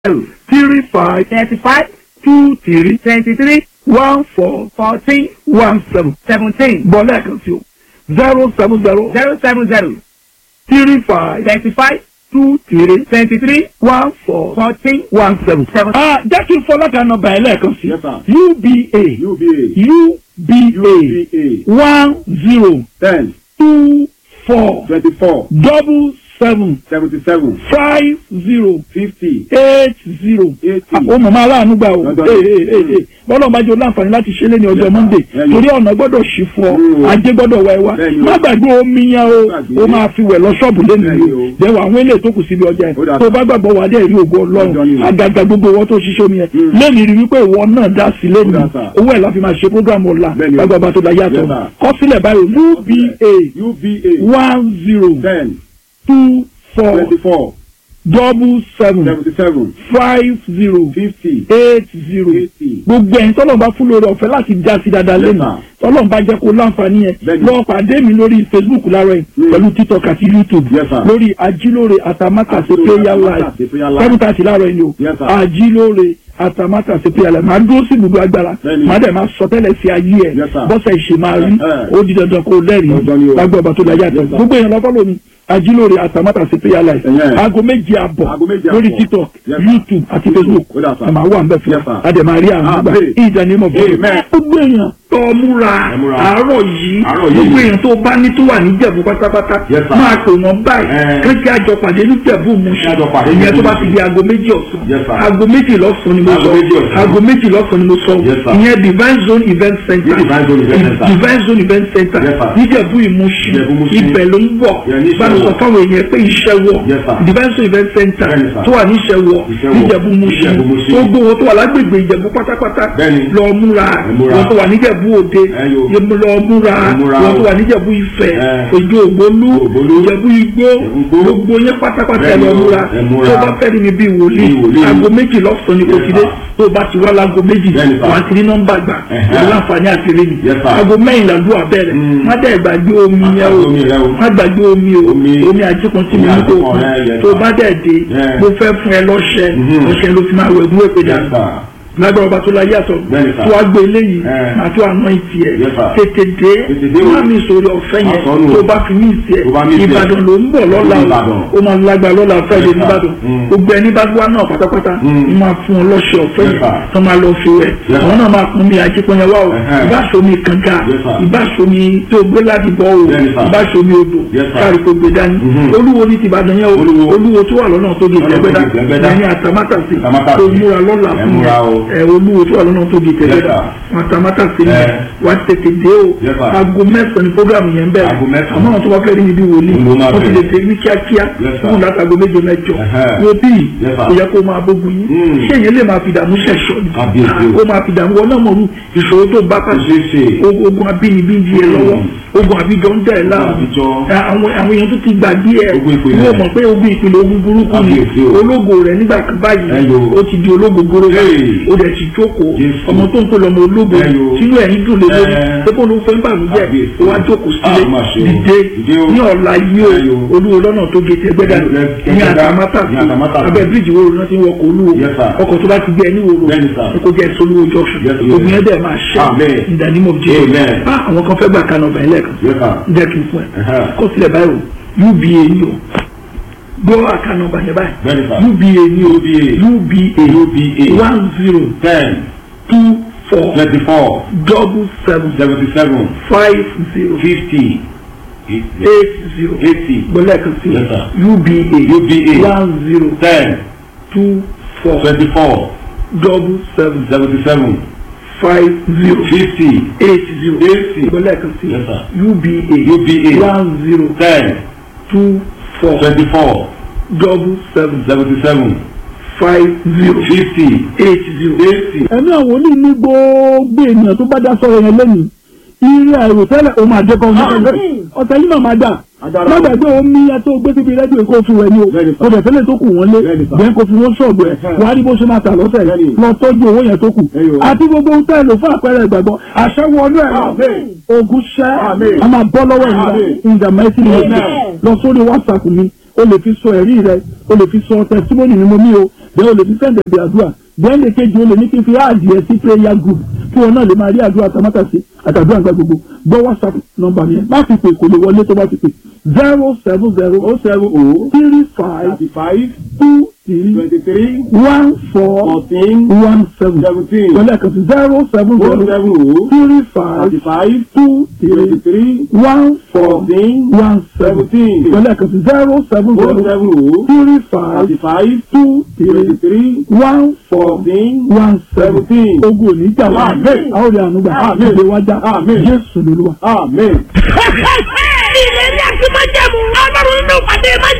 zero three five thirty-five two three twenty-three one four fourteen one seven seventeen bọ́ lẹ́ẹ̀kan sí o zero seven zero zero seven zero three five thirty-five two three twenty-three one four fourteen one seven. seven. ah jẹ́ kí n fọ́ lákàá nọ́mbà ẹ̀ lẹ́ẹ̀kan sí Yes, sir. uba UBA uba UBA one zero ten two four twenty four double seven seventy seven five zero fifty eight zero. eighty. ó mọ̀mọ́ aláàánú gbà o Lọ́dọ̀ ee ni. ee ee bọ́lá ọba jẹ́ láǹfààní láti ṣe é lẹ́ni ọjọ́ Yes, sir. monday Yes, torí ọ̀nà gbọ́dọ̀ ṣì fún ọ Mm. ajé gbọ́dọ̀ wá ẹ wá Bẹ́ẹ̀ni o. má gbàgbé omi yẹn o Gbàgbé. ó máa fi wẹ̀ lọ ṣọ́ọ̀bù lẹ́nu Bẹ́ẹ̀ni yìí o o. dẹ̀wọ̀ àwọn eléyìí tó kù síbi ọjà Ó yẹn dà tó sí. bá gbàgbọ́ wà á dẹ̀ rí ògo Ọjọ́ ni ọlọ́run o. àgàgà gbogbo wọn tó ṣiṣẹ́ omi yẹn Mm. lẹ́nu rí wípé ìwọ náà dá sí lẹ́nu Ó dà sà. owó ẹ̀ la fi máa ṣe program ọ̀la Bẹ́ẹ̀ni o. gbàgbọ́ tó da yàtọ̀ Yes, sir. kọ́sílẹ̀ báyìí uba UBA one zero ten two four twenty four double seven seventy seven five zero fifty eight zero eighty. gbogbo ẹ̀yin tọ́lọ̀ bá fún lórí ọ̀fẹ́ láti já sí dáadáa Yes, lẹ́nu sir. tọ́lọ̀ bá jẹ́ kó láǹfààní yẹn Bẹ́ẹ̀ni. lọ pàdé mi lórí facebook láàárọ̀ yìí Mm. pẹ̀lú tiktok àti youtube Yes, sir. lórí ajílóore àtàmátàsé Ajílóore prayer live Àtàmátàsé prayer live. seven thirty láàárọ̀ yìí ni o Yes, sir. ajílóore àtàmátàsé prayer live máa dúró sí gbogbo agbára Bẹ́ẹ̀ni. máa dẹ̀ máa sọ tẹ́lẹ̀ sí ayé ẹ̀ Yes, sir. bọ́sẹ̀ ìṣe máa rí Eh. ó di dandan kó lẹ́rìí Dandan ni o. lágbó ọba tó dáyà tẹ̀ Yes, sir. gbogbo èèyàn lọ́kọ́ lómi ajílóore àtàmátàsé prayer live Ẹ̀yẹ́. aago méjì àbọ̀ Aago méjì lórí àbọ̀. tiktok Yes, sir. youtube àti facebook Ó dà, sir. ẹ máa wà ń bẹ̀ fún Yes, sir. adẹ̀márí àwọn àgbà Amen. ìjà ní mọ̀ bọ́ọ̀lù. Amen. gbogbo èèyàn tó múra Ẹ múra. àárọ̀ yìí Àárọ̀ yìí. gbogbo èèyàn tó bá ní tó wà ní jẹ̀bú pátápátá Yes, sir. máa pè wọ́n báyìí Eh. kéèké àjọ pàdé ní jẹ̀bú mu Kí a jọ pàdé ní ìyẹn tó bá Jẹ̀bú ti di aago méjì ọ̀sán Yes, sir. aago méjì lọ́sàn-án ni mo Aago sọ méjì ọ̀sán. aago méjì lọ́sàn-án ni mo sọ Yes, sir. ìyẹn divine zone event center Ní Divine Zone Event Center. divine zone event center Yes, sir. níjẹ̀bú ìmúṣin Ìjẹ̀bú Ìmúṣin. ibẹ̀ ló ń bọ̀ Yeah, ní Ìṣẹ́wọ̀. báwo sọ fáwọn èèyàn pé iṣẹ́ wọ̀ Yes, sir. divine zone event center Bẹ́ẹ̀ni, sir. tó wà ní ìṣẹ́wọ̀ Ìṣẹ́wọ̀. níjẹ̀bú ìmúṣin Ìjẹ̀bú Ìmúṣin. tó gbówó tó wà lágbègbè ìjẹ̀bú pátápátá Bẹ́ẹ̀ni. lọ múra Ẹ múra. wọn tó wà níjẹ̀bú òde Ẹ yo. yẹmu lọ múra Ẹ múra wọn tó o. wà níjẹ̀bú ifẹ̀ Ẹ. ojú ògbólú Ògbólú. ìjẹ̀bú igbó Igbó. gbogbo yẹn pátápátá ẹ Bẹ́ẹ̀ni lọ o. múra Ẹ múra. tó bá fẹ́ rí mi bí wòlíì Bí wòlíì. aago méjì lọ́sàn-án ni kò Yes, ti dé sir. tó bá ti wá láago méjì Bẹ́ẹ̀ni, sir. wà á ti rí nọ́mbà gbà Ẹ̀hẹ́. ìlú àǹfààní àti rí mi Yes, sir. aago mẹ́yìn làdúrà bẹ̀rẹ̀ Mm. má dẹ̀ gbàgbé omi Má yẹn o gbàgbé omi rẹ o. má gbàgbé omi o Omi. omi àjíkan tí mi Omi ní kò àjíkan rẹ, yes, tó sir. bá dẹ̀ dé Yeah. mo fẹ́ fún ẹ lọ́ṣẹ Mhm. ọṣẹ ló fi máa wẹ̀ gún èpè Yes, dànù sir. lágbára ọba tó la yàtọ̀ Bẹ́ẹ̀ni, sir. tó wá gbé eléyìí Eh. máa tó àná ìtì ẹ̀ Yes, sir. tètè dé Tètè dé o. má mi sòrí ọ̀fẹ́ yẹn Àsọnù o. tó bá fi mí ìtì ẹ̀ Tó bá mí ìtì ẹ̀. ìbàdàn ló ń bọ̀ lọ́la o Ìbàdàn. ó máa lágbára lọ́la friday Yes, sir. nìbàdàn Mm. gbogbo ẹni bá wá náà pátápátá Mm. ń máa fún ọ lọ́ṣẹ ọ̀fẹ́ Yes, yẹn sir. tó máa lọ fi wẹ̀ Yes, àwọn sir. náà máa pọn mi àjípọ̀nyẹ wá o Ẹ̀hẹ́. ìbáṣomi kànga Yes, sir. ìbáṣomi tó gbé láti bọ́ o Bẹ́ẹ̀ni, sir. ìbáṣomi odò Yes, sir. káàrí kó gbé dání Mhm. olúwo ní tìbàdàn yẹn o Olúwo. olúwo tó wà lọ́nà tó di Lọ́nà tó ìtẹ́gbẹ́dá di Ìtẹ́gbẹ́dá. ẹni àtàmátàsí Àtàmátàsí. tó múra lọ́la Ẹ fún múra o. ẹ olúwo tó wà lọ́nà tó di ìtẹ́gbẹ́dá Yes, àtàmátàsí ni Ẹ. wà á tètè dé o Yes, sir. aago mẹ́sàn-án ni programu yẹn bẹ̀rẹ̀ Aago mẹ́sàn-án. àmọ́ àwọn tó bá fẹ́ rí ibi wòlíì Ló máa wọ́n ti lè bẹ̀rẹ̀. tẹ̀ ní kíákíá Yes, sir. fún látago méje mẹ́jọ Ẹ̀hẹ́. wo bí Yes, sir. kò yẹ kó máa bógun yín Mm. ṣé èyàn lè máa fi dààmú ṣẹ̀ṣọ́ ni Kábíyèsí o. kó máa fi dààmú wọn náà mọ̀rú ìṣòro tó bá pàṣẹ Ṣeéṣe. ogun ogun abínibí ń di ẹ lọ́wọ́ ogun àbíjọ ń dẹ̀ láàmú àbíjọ. àwọn àwọn èèyàn tó ti gbàgbé ẹ Ogun ìpìlẹ̀. wọ́n mọ̀ pé ogun ìpìlẹ̀ ogun burúkú ni Kábíyèsí o. ológo rẹ̀ nígbà kan báyìí Ẹyọ. ó ti di ológo goro Hey. ó dẹ̀ ti jókòó Jésù. ọmọ tó ń pè lọ́mọ ológo Ẹyọ. sínú ẹ̀yìn dùn lé lórí Ẹ. pé kó ló fẹ́ bàmújẹ́ Kábíyèsí. ó wá jókòó Ah, sílé má ṣe o. dìde Dìde o. ní ọ̀la yìí Ẹyọ. o olúwo lọ́nà tó gé tẹgbẹ́dá Ẹ- ẹ- ní Ẹgbẹ́dá. àtàmátàsí Ní Àtàmátàsí. abẹ́ bíríìjì wo ló ti ń wọkọ̀ olúwo Yes, sir. ọkọ̀ tó bá ti gbé ẹni wo Bẹ́ẹ̀ni, sir. kó jẹ́ solúwo junction Yes, sir. ogun yẹn dẹ̀ máa ṣẹ́ Amen. in the name of Jesus Amen. ah àwọn kan fẹ́ gbà kánà ọ̀bà ẹlẹ́ẹ̀kan Yes, sir. jẹ́ kí n fún ẹ Ẹ̀hẹ́. kó sílẹ̀ báyìí o uba ni o gbọ́ àkànà ọ̀bà yẹn báyìí Bẹ́ẹ̀ni, sir. uba ni o UBA. uba one zero ten two four twenty four double seven seventy seven five zero fifty eight zero eighty gbọ́lẹ̀ kan sí Yes, sir. uba UBA. one zero ten two four twenty four double seven seventy seven five zero fifty eight zero eighty gbọ́lẹ̀ kan sí Yes, sir. uba UBA. one zero ten two four twenty four double seven seventy seven five zero fifty eight zero. eighty. ẹ̀mí àwọn oní ní gbogbo ènìyàn tó bá dá sọ̀rọ̀ yẹn lẹ́nu ire àìrò tẹ́lẹ̀ o máa jẹ́kọ̀ ọ̀nà ọ̀tẹ̀ yìí náà máa dà Agbára. má gbàgbé omi ẹ tó gbé síbi rẹ́díò kó fi wẹ̀ ni o Bẹ́ẹ̀ni, sir. o dẹ̀ tẹ́lẹ̀ tó kù wọ́n lé Bẹ́ẹ̀ni, sir. bẹ́ẹ̀ kó fi wọ́n sọ̀gbọ̀ ẹ̀ Ẹ̀hẹ́. wà á rí bó ṣe máa tà lọ́sẹ̀ Bẹ́ẹ̀ni. lọ tọ́jú owó yẹn tó kù Ẹ̀yọ̀. àti gbogbo ohun tẹ́lẹ̀ fún àpẹẹrẹ ìgbàgbọ́ àṣẹ wọnú ẹ̀ Amen. ogun ṣẹ́ Amen. a máa bọ́ lọ́wọ́ ìlú Amen. in the mighty name of Amen. Jesus lọ sórí whatsapp mi o lè fi sọ ẹ̀rí rẹ o lè fi sọ testimony ni mo ní o bẹ́ẹ̀ o lè fi sẹ́ǹdẹ̀ bí àdúrà bẹ́ẹ̀ lè kejì o lè ní kí n fi áàdì ẹ sí prayer group kí wọn náà lè máa rí àdúrà tamátàsí àtàdúrà nǹkan gbogbo gbọ́ whatsapp nọ́mbà mi má fi pè kò lè wọlé tó bá ti pè zero seven zero o seven o three five thirty five two three twenty three one four fourteen one seven seventeen pẹ̀lú ẹ̀kan sí zero seven o zero seven o three five thirty five two twenty three three one four fourteen one seven seventeen pẹ̀lú ẹ̀kan sí zero seven o zero seven o three five thirty five two twenty three three one four fourteen one seven seventeen. ogun òní jà wá Amen. àwọn olè ànúgbà Amen. ìgbé wájà Amen. jésù lolúwa. amen. ìlérí àti májẹ̀mú ọlọ́run nínú ìpàdé májẹ̀mú.